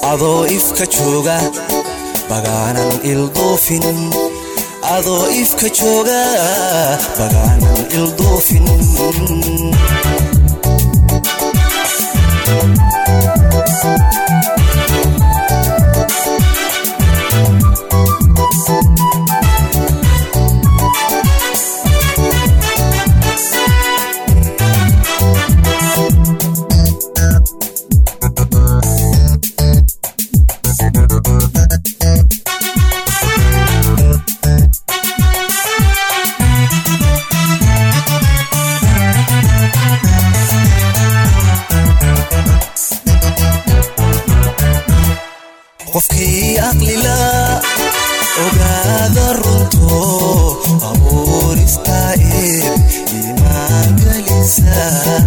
adoo ifka jooga bagaanan ilduufin adoo ifka jooga bagaanan ilduufin qofkii aqlila ogaada runto abuurista eeb imaangelisa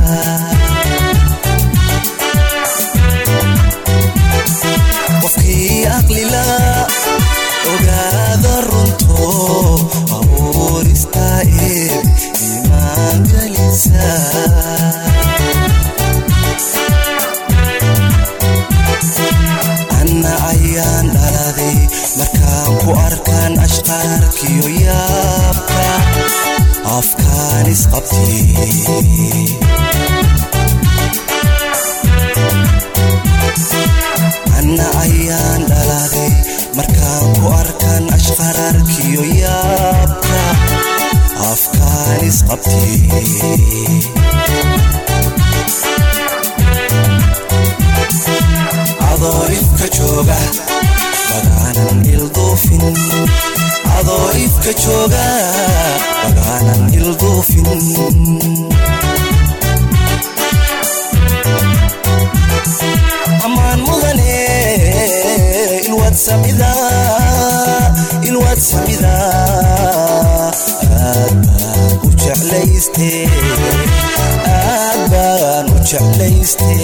qofkii aqlila ogaada runto abuurista eeb imaangelisa anna ayaan dhaladay markaan ku arkaan ashqaarkiyo yaabka afkaan isqabtay anna ayaan dhaladay markaan ku arkaan ashqaraarkiyo yaabka afkaan isqabtay adoo ifka jooga bagaanan ilduufin adoo ifka jooga bagaanan ilduufin ammaan mudane ilwaad samida ilwaad samida aad baan u jeclayste aad baan u jeclayste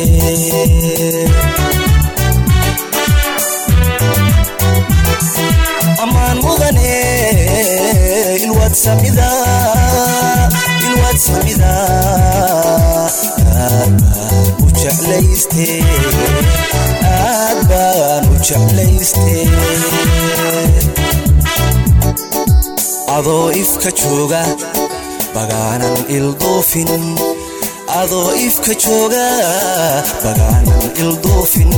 ammaan mudane ilwaad samida ilwaad samida aad baan u jeclayste aad baan u jeclayste adoo ifka jooga bagaanan ilduufin adoo ifka jooga bagaanan ilduufin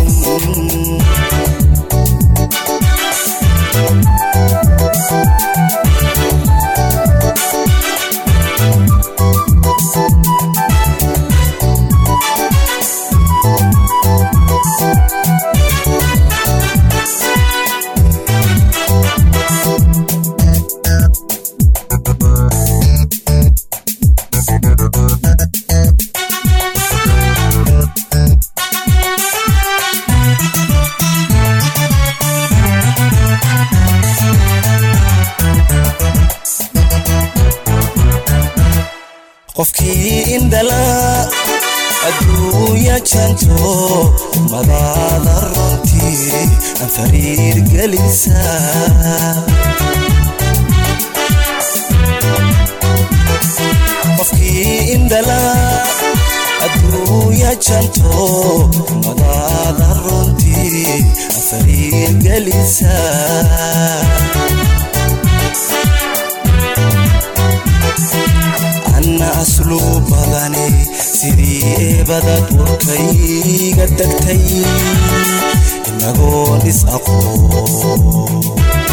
qofkii indhala adduunya janto madaada runtii aan fariir gelisa qofkii indhala adduunya janto madaada runtii aan fariir gelisa anna asluu badane sidii eebadad warkayga tagtay inagoon is aqoon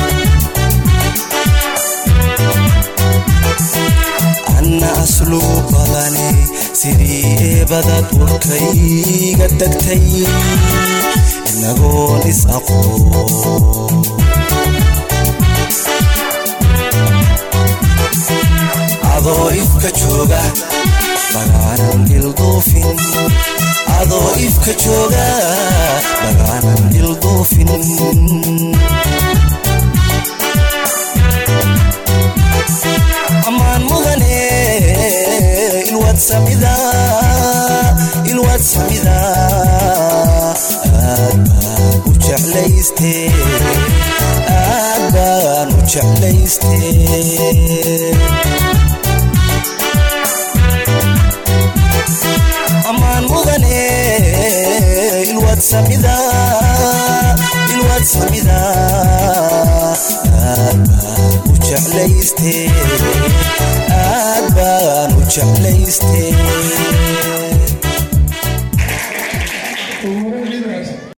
anna asluu badane sidii eebadad warkayga tagtay inagoon is aqoon adoo ifka jooga bagaanan ilduufin adoo ifka jooga bagaanan ilduufin ammaan mudane ilwaad samida ilwaad samida aad baan u jeclayste aad baan u jeclayste ammaan mudane ilwaad samida ilwaad samida aad baan u jeclayste aad baan u jeclayste